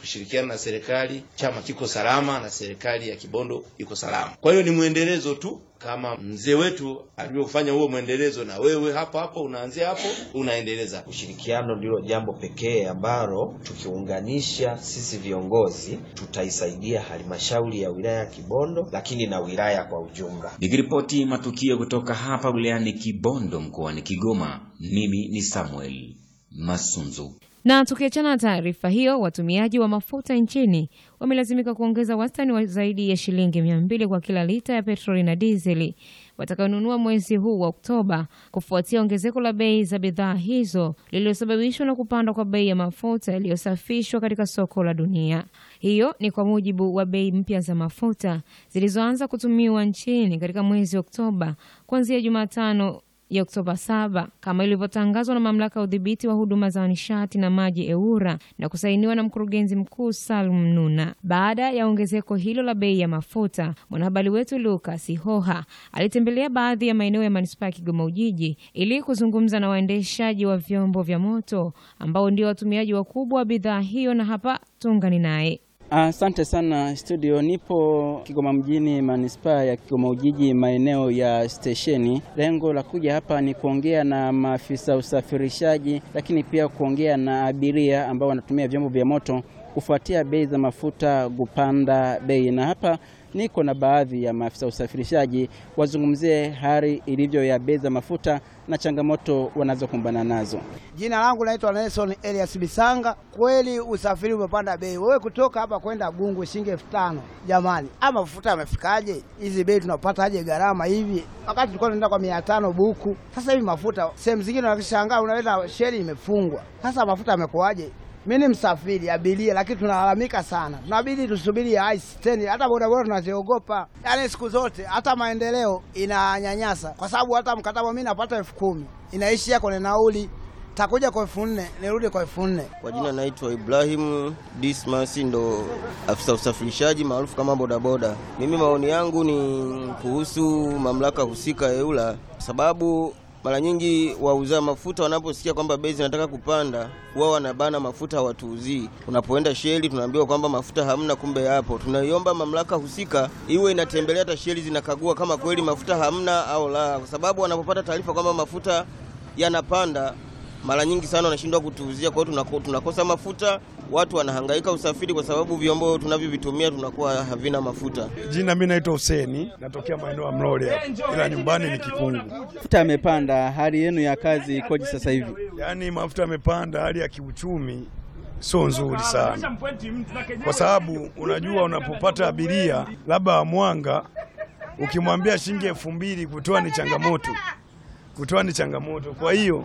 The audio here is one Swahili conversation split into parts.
kushirikiana na serikali, chama kiko salama na serikali ya Kibondo iko salama. Kwa hiyo ni mwendelezo tu kama mzee wetu alivyofanya huo mwendelezo, na wewe hapo hapo unaanzia hapo unaendeleza. Ushirikiano ndilo jambo pekee ambalo tukiunganisha sisi viongozi tutaisaidia halmashauri ya wilaya ya Kibondo, lakini na wilaya kwa ujumla. Nikiripoti matukio kutoka hapa wilayani Kibondo mkoani Kigoma, mimi ni Samuel Masunzu. Na tukiachana na taarifa hiyo, watumiaji wa mafuta nchini wamelazimika kuongeza wastani wa zaidi ya shilingi mia mbili kwa kila lita ya petroli na dizeli watakaonunua mwezi huu wa Oktoba kufuatia ongezeko la bei za bidhaa hizo lililosababishwa na kupanda kwa bei ya mafuta yaliyosafishwa katika soko la dunia. Hiyo ni kwa mujibu wa bei mpya za mafuta zilizoanza kutumiwa nchini katika mwezi Oktoba kuanzia Jumatano ya Oktoba 7 kama ilivyotangazwa na mamlaka ya udhibiti wa huduma za nishati na maji EWURA na kusainiwa na mkurugenzi mkuu Salum Nuna. Baada ya ongezeko hilo la bei ya mafuta, mwanahabari wetu Lucas Hoha alitembelea baadhi ya maeneo ya manispaa ya Kigoma Ujiji ili kuzungumza na waendeshaji wa vyombo vya moto ambao ndio watumiaji wakubwa wa bidhaa hiyo, na hapa tuungani naye. Asante sana studio. Nipo Kigoma mjini, manispaa ya Kigoma Ujiji, maeneo ya stesheni. Lengo la kuja hapa ni kuongea na maafisa usafirishaji, lakini pia kuongea na abiria ambao wanatumia vyombo vya moto kufuatia bei za mafuta kupanda bei, na hapa niko na baadhi ya maafisa usafirishaji wazungumzie hali ilivyo ya bei za mafuta na changamoto wanazokumbana nazo. Jina langu naitwa Nelson Elias Bisanga. Kweli usafiri umepanda bei. Wewe kutoka hapa kwenda Gungu shilingi elfu tano jamani, ama mafuta yamefikaje? Hizi bei tunapataje gharama hivi, wakati tulikuwa tunaenda kwa mia tano buku. Sasa hivi mafuta sehemu zingine unashangaa, unaweza sheli imefungwa. Sasa mafuta yamekuaje? Mimi ni msafiri abiria, lakini tunalalamika sana, tunabidi tusubiri ya ice teni. Hata bodaboda tunaziogopa, yaani siku zote. Hata maendeleo inanyanyasa, kwa sababu hata mkataba mimi napata elfu kumi inaishia kwenye nauli, takuja kwa elfu nne nirudi kwa elfu nne Kwa jina naitwa Ibrahimu Dismas, ndo afisa usafirishaji maarufu kama bodaboda. Mimi maoni yangu ni kuhusu mamlaka husika EWURA, sababu mara nyingi wauza mafuta wanaposikia kwamba bei zinataka kupanda, wao wanabana mafuta hawatuuzii. Unapoenda sheli, tunaambiwa kwamba mafuta hamna, kumbe yapo. Tunaiomba mamlaka husika iwe inatembelea hata sheli, zinakagua kama kweli mafuta hamna au la, kwa sababu wanapopata taarifa kwamba mafuta yanapanda mara nyingi sana wanashindwa kutuuzia. Kwa hiyo tunako, tunakosa mafuta, watu wanahangaika usafiri kwa sababu vyombo tunavyovitumia tunakuwa havina mafuta. Jina mimi naitwa Huseni, natokea maeneo ya Mlole hapa, ila nyumbani ni Kikungu. Mafuta yamepanda, hali yenu ya kazi ikoje sasa hivi? Yaani mafuta yamepanda, hali ya kiuchumi sio nzuri sana, kwa sababu unajua, unapopata abiria labda wa Mwanga, ukimwambia shilingi elfu mbili kutoa ni changamoto, kutoa ni changamoto. Kwa hiyo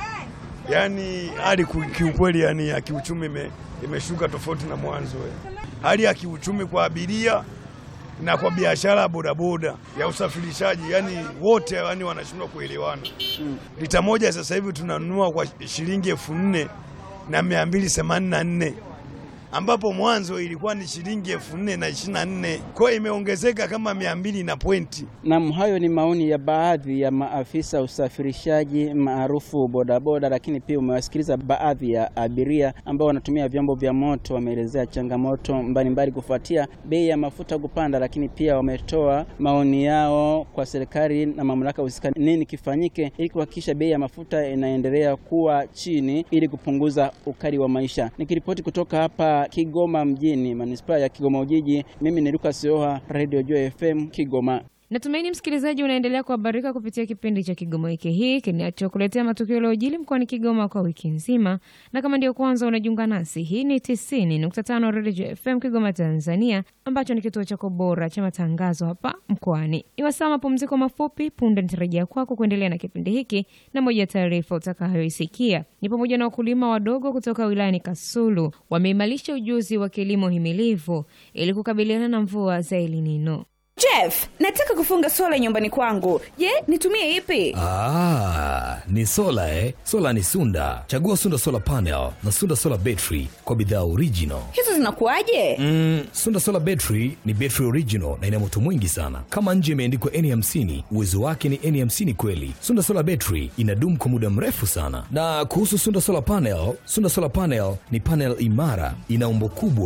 yani hali ku- kiukweli, yani ya kiuchumi ime- imeshuka tofauti na mwanzo. eh. Hali ya kiuchumi kwa abiria na kwa biashara ya bodaboda ya usafirishaji, yani wote yani wanashindwa kuelewana. Lita moja sasa hivi tunanunua kwa shilingi elfu nne na mia mbili themanini na nne ambapo mwanzo ilikuwa ni shilingi elfu nne na ishirini na nne kwa hiyo imeongezeka kama mia mbili na pointi. Naam, hayo ni maoni ya baadhi ya maafisa usafirishaji maarufu bodaboda, lakini pia umewasikiliza baadhi ya abiria ambao wanatumia vyombo vya moto. Wameelezea changamoto mbalimbali kufuatia bei ya mafuta kupanda, lakini pia wametoa maoni yao kwa serikali na mamlaka husika, nini kifanyike ili kuhakikisha bei ya mafuta inaendelea kuwa chini ili kupunguza ukali wa maisha. Nikiripoti kutoka hapa Kigoma mjini, manispaa ya Kigoma Ujiji, mimi ni Lucas Oha, Radio Joy FM Kigoma. Natumaini msikilizaji unaendelea kuhabarika kupitia kipindi cha Kigoma wiki hii kinachokuletea matukio yaliyojili mkoani Kigoma kwa wiki nzima, na kama ndio kwanza unajiunga nasi, hii ni 90.5 Radio FM Kigoma, Tanzania, ambacho ni kituo chako bora cha matangazo hapa mkoani. Ni wasaa mapumziko mafupi, punde nitarejea kwako kuendelea na kipindi hiki, na moja ya taarifa utakayoisikia ni pamoja na wakulima wadogo kutoka wilayani Kasulu wameimarisha ujuzi wa kilimo himilivu ili kukabiliana na mvua za El Nino. Jeff, nataka kufunga sola nyumbani kwangu. Je, nitumie ipi? Ah, ni sola eh? Sola ni Sunda. Chagua Sunda Solar Panel na Sunda Solar Battery kwa bidhaa original. Hizo zinakuwaje? Mm, Sunda Solar Battery ni battery original na ina moto mwingi sana. Kama nje imeandikwa N50, uwezo wake ni N50 kweli. Sunda Solar Battery inadumu kwa muda mrefu sana. Na kuhusu Sunda Solar Panel, Sunda Solar Panel ni panel imara, ina umbo kubwa